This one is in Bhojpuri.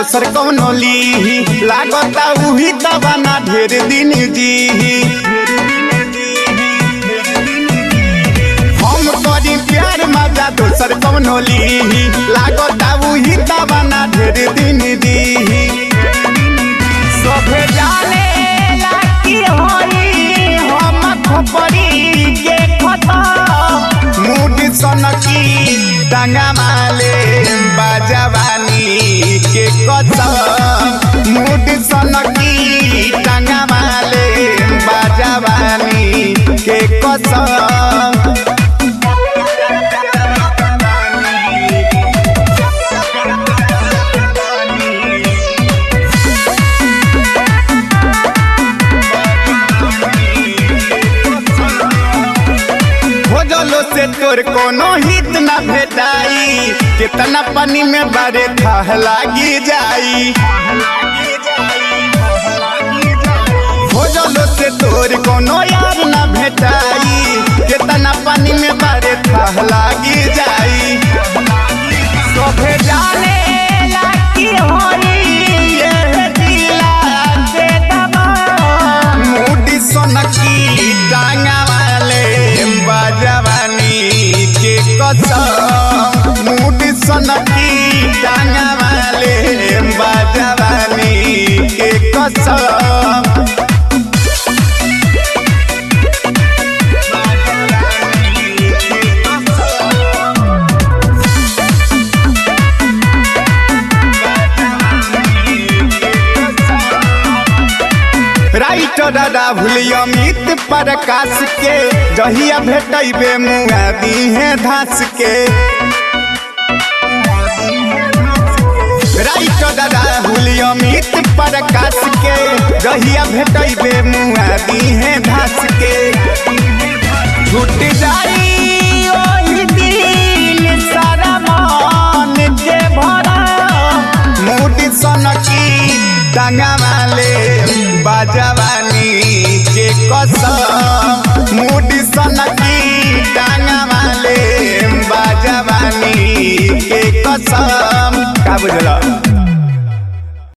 दोसर कौनो लीही लागता उही दबाना ढेर दिन जीही हम करी प्यार मजा दोसर कौनो लीही लागता उही दबाना ढेर दिन दीही सभे जाने लागी होई हम खोपड़ी के खता मूड सनकी डांगा माले बाजवानी के कसम मूड सनकी डांगा माले बाजवानी के कसम खोजलो से तोर कोनो हित न भेटाई कितना पानी में बारे थाह लागी जाई खोजलो से तोर कोनो यार न भेटाई कितना पानी में बारे थाह लागी जाई सोफे जाने लागी होई ये दिला के दबा मूडी सोनकी टांगा वाले बाजवानी के कसम मूडी सोनकी टांगा वाले बाजवानी के कसम राइटर राहुल अमित प्रकाश के जहिया भेटबे मुआ दी है धास के राइटर राहुल अमित प्रकाश के जहिया भेटबे मुआ दी है धास के छूट जाई ओही दिन सारा मन के भरा मूडी सनकी टांगा वाले बाजवानी के कसम मूडी सनकी टांगा वाले बाजवानी के कसम का बुझल